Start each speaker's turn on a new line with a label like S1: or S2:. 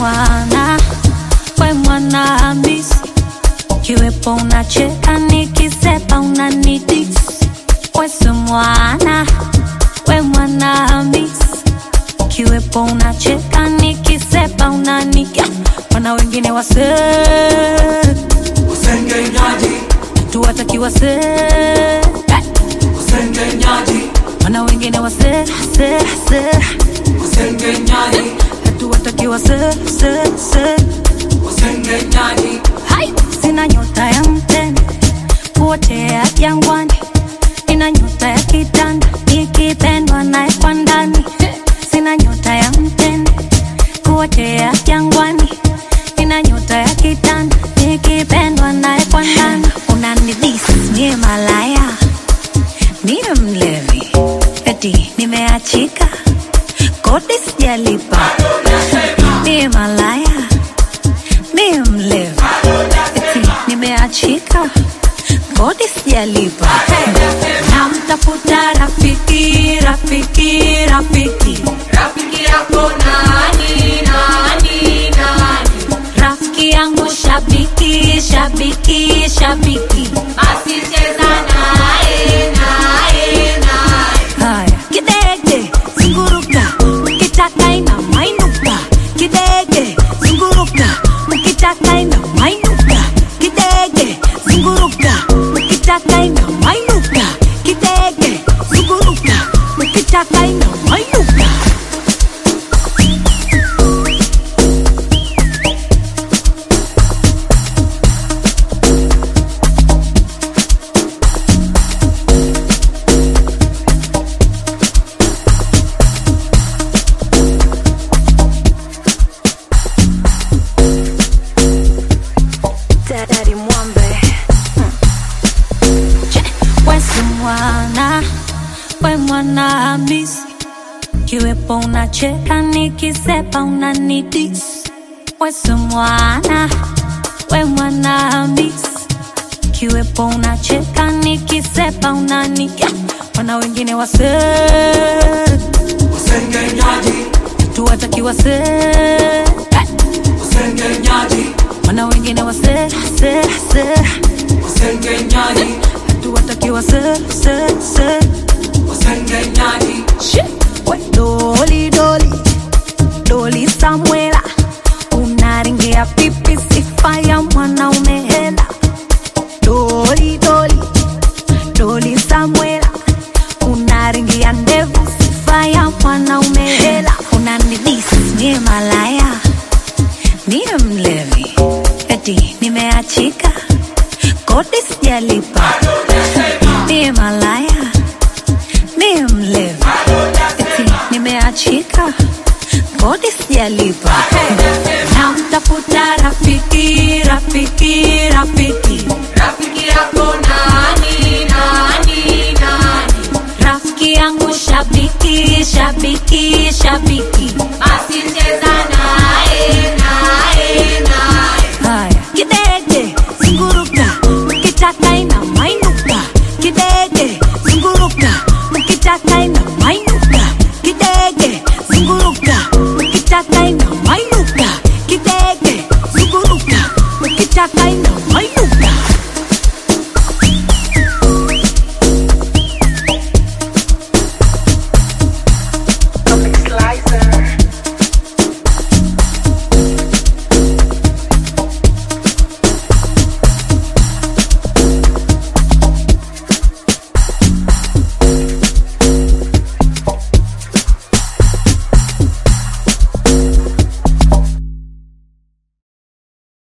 S1: mwana we mwana Hamisi, kiwepo unacheka nikisepa unanidis. Wese mwana we mwana Hamisi, kiwepo unacheka nikisepa unaniga. Wana wengine wase
S2: Usengenyaji,
S1: tuwataki wase
S2: usengenyaji,
S1: wana wengine wase se se
S2: usengenyaji,
S1: hatuwataki wase se se
S2: usengenyaji,
S1: Hai! Sina nyota ya mtende kuotea jangwani, ina nyota ya kitanda ikipendwa naye kwa ndani. Sina nyota ya mtende kuotea jangwani, ina nyota ya kitanda ikipendwa naye kwa ndani. Unanidis mie malaya, mie mlevi, eti nimeachika, kodi sijalipa, mie malaya mie mlevi eti nimeachika kodi sijalipa namtafuta rafiki rafiki rafiki
S3: Rafiki yako nani nani nani?
S1: rafiki yangu shabiki shabiki shabiki
S3: Basi cheza naye naye naye.
S1: haya kidege zunguruka ukitaka ina mainuka kidege zunguruka ukitaka ina mainuka kidege zunguruka ukitaka ina mainuka kidege zunguruka ukitaka ina mainuka Daddy Mwambe Wesi mwana we mwana Hamisi, kiwepo unacheka nikisepa unanidis. Wesi mwana we mwana Hamisi, kiwepo unacheka nikisepa unaniga. Wana wengine wase
S2: usengenyaji,
S1: tuwataki wase
S2: usengenyaji,
S1: wana wengine wase se se
S2: usengenyaji,
S1: tuwataki wase se se
S2: usengenyaji,
S1: Shit. We, Doli doli doli Samuela, unaringia pipi sifa ya mwanaume hela. Doli doli doli Samuela, unaringia ndevu sifa ya mwanaume hela. Unanidis mie malaya, mie mlevi, eti nimeachika, kodi sijalipa, mie malaya mie mlevi eti nimeachika kodi sijalipa namtafuta rafiki rafiki rafiki
S3: Rafiki yako nani nani nani?
S1: rafiki yangu shabiki shabiki shabiki
S3: Basi cheza naye naye naye.
S1: haya kidege zunguruka mkitaka ina mainuka kidege zunguruka mkitaka ina mainuka kidege zunguruka mkitaka ina mainuka kidege zunguruka mkitaka ina